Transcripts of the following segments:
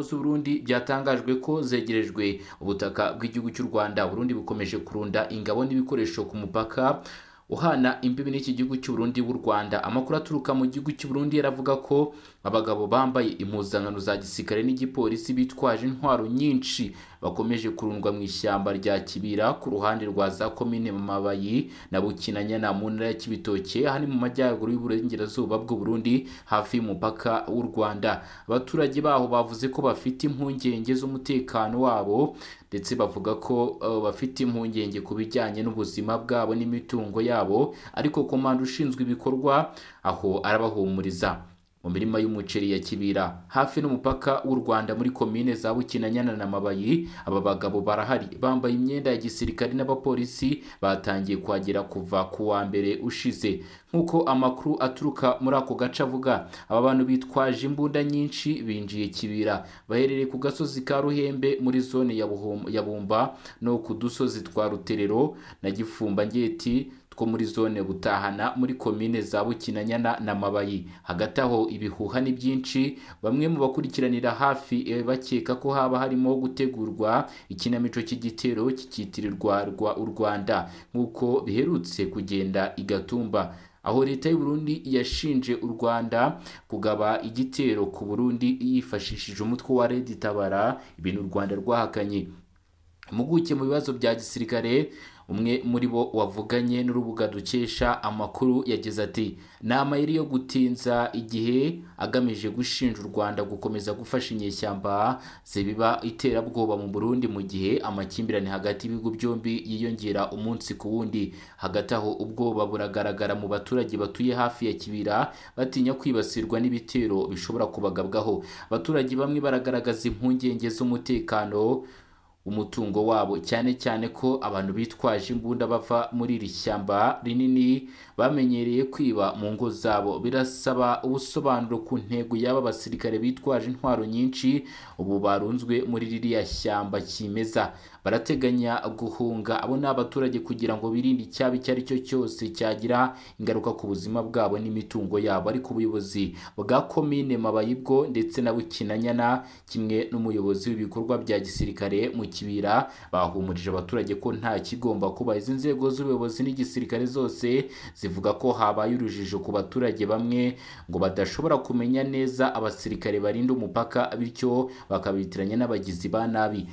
z'uburundi byatangajwe ko zegerejwe ubutaka bw'igihugu cy'u rwanda burundi bukomeje kurunda ingabo n'ibikoresho ku mupaka uhana imbibi n'iki gihugu cy'uburundi b'u rwanda amakuru aturuka mu gihugu cy'uburundi yaravuga ko abagabo bambaye impuzankano za gisirikare n'igipolisi bitwaje intwaro nyinshi bakomeje kurundwa mu ishyamba rya kibira ku ruhande rwa za komine mamabayi na bukinanyana mu ntara ya kibitoke ahari mu majyaruguru y'uburengerazuba bw'uburundi hafi y'umupaka w'u rwanda abaturage baho bavuze ko bafite impungenge z'umutekano wabo ndetse bavuga ko uh, bafite impungenge ku bijyanye n'ubuzima bwabo n'imitungo yabo ariko komanda ushinzwe ibikorwa aho arabahumuriza mu mirima y'umuceri ya kibira hafi n'umupaka w'u rwanda muri komine za bukinanyana na mabayi aba bagabo barahari bambaye imyenda ya gisirikare n'abapolisi batangiye kuhagera kuva ku wa mbere ushize nk'uko amakuru aturuka muri ako gace avuga aba bantu bitwaje imbunda nyinshi binjiye kibira baherereye ku gasozi ka ruhembe muri zone ya Buhom- ya bumba no ku dusozi twa ruterero na gifumbanketi two muri zone butahana muri komine za bukinanyana na mabayi hagati aho ibihuha ni byinshi bamwe mu bakurikiranira hafi eh, bakeka ko haba harimo gutegurwa ikinamico cy'igitero kikitirirwa rwa- u rwanda nk'uko biherutse kugenda igatumba aho leta y'u Burundi yashinje u Rwanda kugaba igitero ku Burundi yifashishije umutwe wa Red Tabara ibintu u Rwanda rwahakanye impuguke mu bibazo bya gisirikare umwe muri bo wavuganye n'urubuga dukesha amakuru yagize ati ni amayeri yo gutinza igihe agamije gushinja u rwanda gukomeza gufasha inyeshyamba zibiba iterabwoba mu burundi mu gihe amakimbirane hagati y'ibihugu byombi yiyongera umunsi ku wundi hagati aho ubwoba buragaragara mu baturage batuye hafi ya kibira batinya kwibasirwa n'ibitero bishobora kubagabwaho abaturage bamwe baragaragaza impungenge z'umutekano umutungo wabo cyane cyane ko abantu bitwaje imbunda bava muri iri shyamba rinini bamenyereye kwiba mu ngo zabo birasaba ubusobanuro ku ntego y'aba basirikare bitwaje intwaro nyinshi ubu barunzwe muri ririya shyamba kimeza barateganya guhunga abo ni abaturage kugira ngo birinde icyaba icyo ari cyo cyose cyagira ingaruka ku buzima bwabo n'imitungo yabo ariko ubuyobozi bwa komine mabayi bwo ndetse na bukinanyana kimwe n'umuyobozi w'ibikorwa bya gisirikare mu kibira bahumurije abaturage ko nta kigomba kuba izi nzego z'ubuyobozi n'igisirikare zose zivuga ko habaye urujijo ku baturage bamwe ngo badashobora kumenya neza abasirikare barinda umupaka bityo bakabitiranya n'abagizi ba nabi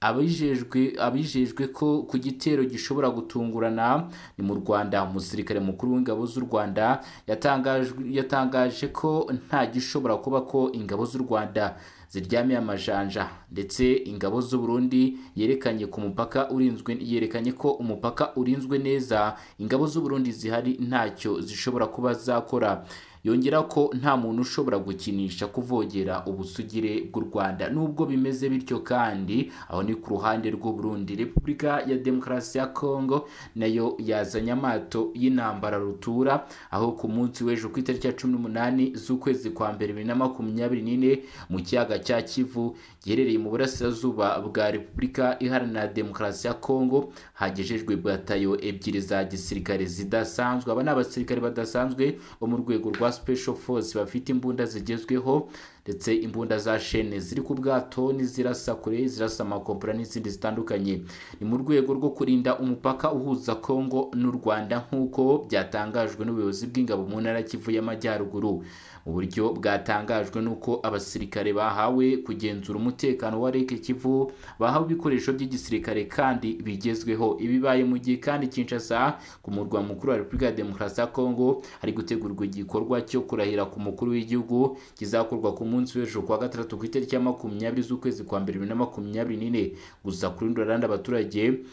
abijejwe abijejwe ko ku gitero gishobora gutungurana ni mu rwanda umusirikare mukuru w'ingabo z'u rwanda yatangajwe- yatangaje ko nta gishobora kuba ko ingabo z'u rwanda ziryamiye amajanja ndetse ingabo z'u burundi yerekanye ku mupaka urinzwe yerekanye ko umupaka urinzwe neza ingabo z'u burundi zihari ntacyo zishobora kuba zakora yongera ko nta muntu ushobora gukinisha kuvogera ubusugire bw'u rwanda nubwo bimeze bityo kandi aho ni ku ruhande rw'u Burundi repubulika ya demokarasi ya kongo nayo yazanye amato y'intambara rutura aho ku munsi w'ejo ku itariki ya cumi n'umunani z'ukwezi kwa mbere bibiri na makumyabiri n'ine mu kiyaga cya kivu giherereye mu burasirazuba bwa repubulika iharanira demokarasi ya kongo hagejejwe batayo ebyiri za gisirikare zidasanzwe aba ni abasirikare badasanzwe bo mu rwego rwa special force bafite imbunda zigezweho ndetse imbunda za shene ziri ku bwato n'izirasa kure zirasa amakompera n'izindi zitandukanye ni mu rwego rwo kurinda umupaka uhuza kongo n'u rwanda nk'uko byatangajwe n'ubuyobozi bw'ingabo mu ntara ya kivu y'amajyaruguru mu buryo bwatangajwe n'uko abasirikare bahawe kugenzura umutekano wa reke kivu bahawe ibikoresho by'igisirikare kandi bigezweho ibibaye mu gihe kandi kinshasa ku murwa mukuru wa repubulika ya demokarasi ya kongo hari gutegurwa igikorwa cyo kurahira ku mukuru w'igihugu kizakorwa ku munsi w'ejo kuwa gatandatu ku itariki ya makumyabiri z'ukwezi kwa mbere bibiri na makumyabiri n'ine gusa kuri rundi ruhande abaturage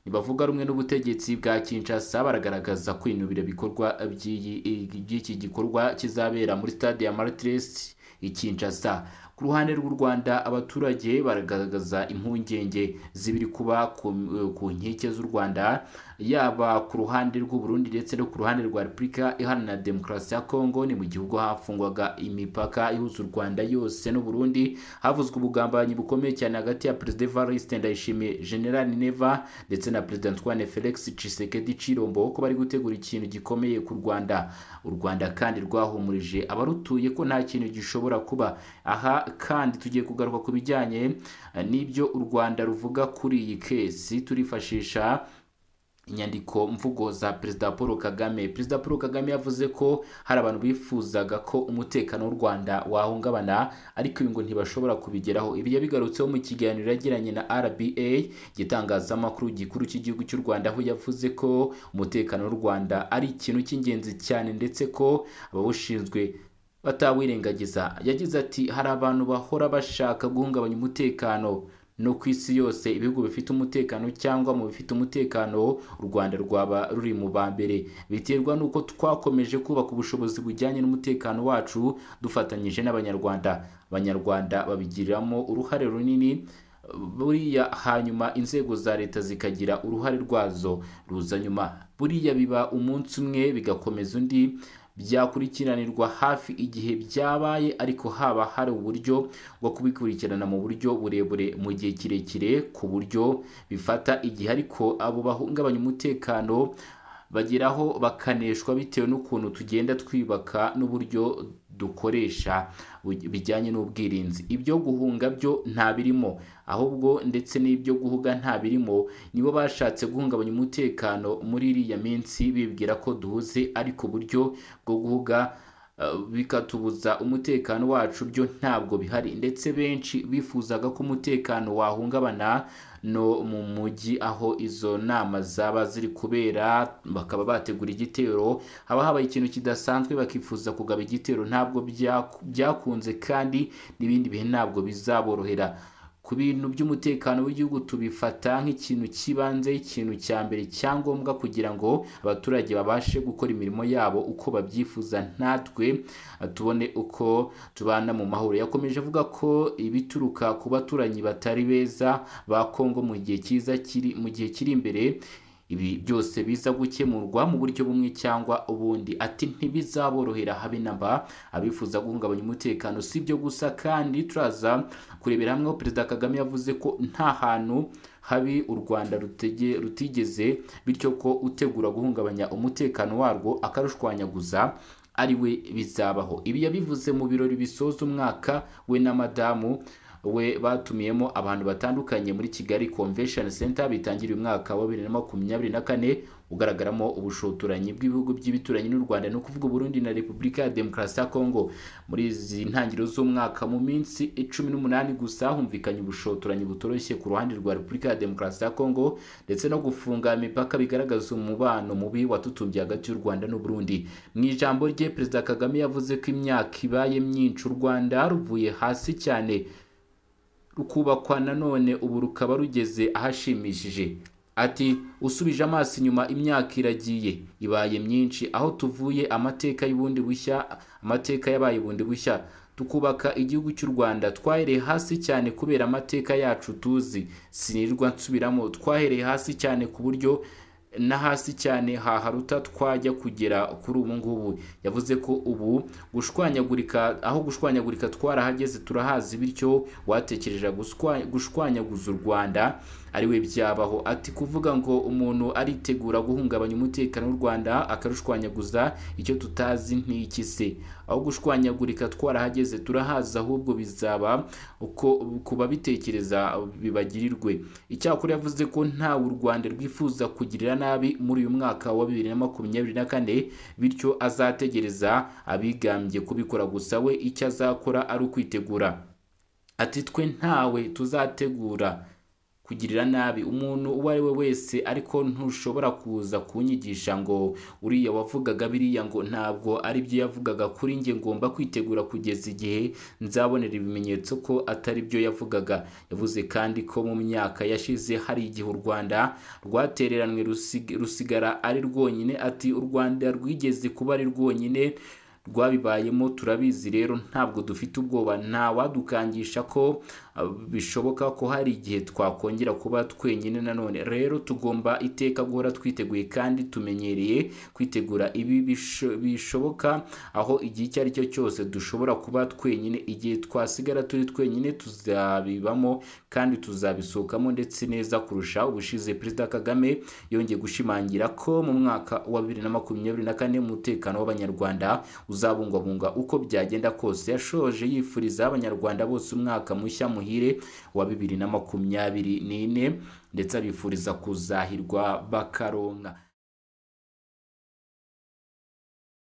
ntibavuga rumwe n'ubutegetsi bwa kinshasa baragaragaza kwinubira ibikorwa by'iyi- by'iki gikorwa kizabera muri stade ya martires i kinshasa ku ruhande rw'u rwanda abaturage baragaragaza impungenge z'ibiri kuba ku, ku nkike z'u rwanda yaba ku ruhande rw'uburundi ndetse no ku ruhande rwa repubulika iharanira demokarasi ya kongo ni mu gihugu hafungwaga imipaka ihuza u rwanda yose n'uburundi havuzwe ubugambanyi bukomeye cyane hagati ya perezida evariste ndayishimiye general neva ndetse na perezida antoine felix cisekedi cirombo ko bari gutegura ikintu gikomeye ku rwanda u rwanda kandi rwahumurije abarutuye ko nta kintu gishobora kuba aha kandi tugiye kugaruka ku bijyanye eh, n'ibyo u rwanda ruvuga kuri iyi kesi turifashisha inyandiko mvugo za perezida paul kagame perezida paul kagame yavuze ko hari abantu bifuzaga ko umutekano w'u rwanda wahungabana ariko ibi ngo ntibashobora kubigeraho ibyo bigarutseho mu kiganiro yagiranye na rba igitangazamakuru gikuru cy'igihugu cy'u rwanda aho yavuze ko umutekano w'u rwanda ari ikintu cy'ingenzi cyane ndetse ko abawushinzwe batawirengagiza yagize ati hari abantu bahora bashaka guhungabanya umutekano no ku isi yose ibihugu bifite umutekano cyangwa mu bifite umutekano u rwanda rwaba ruri mu ba mbere biterwa n'uko twakomeje kubaka ubushobozi bujyanye n'umutekano wacu dufatanyije n'abanyarwanda abanyarwanda babigiriramo uruhare runini buriya hanyuma inzego za leta zikagira uruhare rwazo ruza nyuma buriya biba umunsi umwe bigakomeza undi byakurikiranirwa hafi igihe byabaye ariko haba hari uburyo bwo kubikurikirana mu buryo burebure mu gihe kirekire ku buryo bifata igihe ariko abo bahungabanya umutekano bageraho bakaneshwa bitewe n'ukuntu tugenda twibaka n'uburyo dukoresha bijyanye n'ubwirinzi ibyo guhunga byo nta birimo ahubwo ndetse n'ibyo guhuga nta birimo nibo bashatse guhungabanya umutekano muri iriya minsi bibwira ko duhuze ariko uburyo bwo guhuga bikatubuza umutekano wacu byo ntabwo bihari ndetse benshi bifuzaga ko umutekano wahungabana no mu mujyi aho izo nama zaba ziri kubera bakaba bategura igitero haba habaye ikintu kidasanzwe bakifuza kugaba igitero ntabwo byakunze kandi n'ibindi bihe ntabwo bizaborohera ku bintu by'umutekano w'igihugu tubifata nk'ikintu cy'ibanze ikintu cya mbere cyangombwa kugira ngo abaturage babashe gukora imirimo yabo uko babyifuza natwe tubone uko tubana mu mahoro yakomeje avuga ko ibituruka ku baturanyi batari beza ba kongo mu gihe cyiza kiri mu gihe kiri imbere ibi byose biza gukemurwa mu buryo bumwe cyangwa ubundi ati ntibizaborohera habe na mba abifuza guhungabanya umutekano si ibyo gusa kandi turaza kurebera hamwe aho perezida kagame yavuze ko nta hantu habi u rwanda rutege- rutigeze bityo ko utegura guhungabanya umutekano warwo akarushwanyaguza ari we bizabaho ibi yabivuze mu birori bisoza umwaka we na madamu we batumiyemo abantu batandukanye muri kigali convention center bitangira umwaka wa bibiri na makumyabiri na kane ugaragaramo ubushotoranyi bw'ibihugu by'ibituranyi n'u rwanda ni ukuvuga uburundi na repubulika ya demokarasi ya kongo muri izi ntangiriro z'umwaka mu minsi cumi n'umunani gusa humvikanye ubushotoranyi butoroshye ku ruhande rwa repubulika ya demokarasi ya kongo ndetse no gufunga imipaka bigaragaza umubano mubi watutumbye hagati y'u rwanda n'uburundi mu ijambo rye perezida kagame yavuze ko imyaka ibaye myinshi u rwanda ruvuye hasi cyane rukubakwa nanone ubu rukaba rugeze ahashimishije ati usubije amaso inyuma imyaka iragiye ibaye myinshi aho tuvuye amateka y'ubundi bushya amateka yabaye bundi bushya tukubaka igihugu cy'u rwanda twahereye hasi cyane kubera amateka yacu tuzi sinirirwa nsubiramo twahereye hasi cyane ku buryo na hasi cyane haharuta twajya kugera kuri ubu ngubu yavuze ko ubu gushwanyagurika aho gushwanyagurika twarahageze turahazi bityo watekereje gushwanyaguza u rwanda ari we byabaho ati kuvuga ngo umuntu aritegura guhungabanya umutekano w'u rwanda akarushwanyaguza icyo tutazi ntiki se aho gushwanyagurika twarahageze turahazi ahubwo bizaba uko ku babitekereza bibagirirwe icyakora yavuze ko ntawe u rwanda rwifuza kugirira nabi muri uyu mwaka wa bibiri na makumyabiri na kane bityo azategereza abigambye kubikora gusa we icyo azakora ari ukwitegura ati twe ntawe tuzategura kugirira nabi umuntu uwo ari we wese ariko ntushobora kuza kunyigisha ngo uriya wavugaga biriya ngo ntabwo ari byo yavugaga kuri njye ngomba kwitegura kugeza igihe nzabonera ibimenyetso ko atari byo yavugaga yavuze kandi ko mu myaka yashize hari igihe u rwanda rwatereranywe rusig- rusigara ari rwonyine ati u rwanda rwigeze kuba ari rwonyine rwabibayemo turabizi rero ntabwo dufite ubwoba ntawadukangisha ko uh, bishoboka ko hari igihe twakongera kuba twenyine nanone rero tugomba iteka guhora twiteguye kandi tumenyereye kwitegura ibi bisho- bishoboka aho igihe icyo ari cyo cyose dushobora kuba twenyine igihe twasigara turi twenyine tuzabibamo kandi tuzabisohokamo ndetse neza kurusha ubushize perezida kagame yongeye gushimangira ko mu mwaka wa bibiri na makumyabiri na kane umutekano w'abanyarwanda uzabungwabungwa uko byagenda kose yashoje yifuriza abanyarwanda bose umwaka mushya muhire wa bibiri na makumyabiri n'ine ndetse abifuriza kuzahirwa bakaronka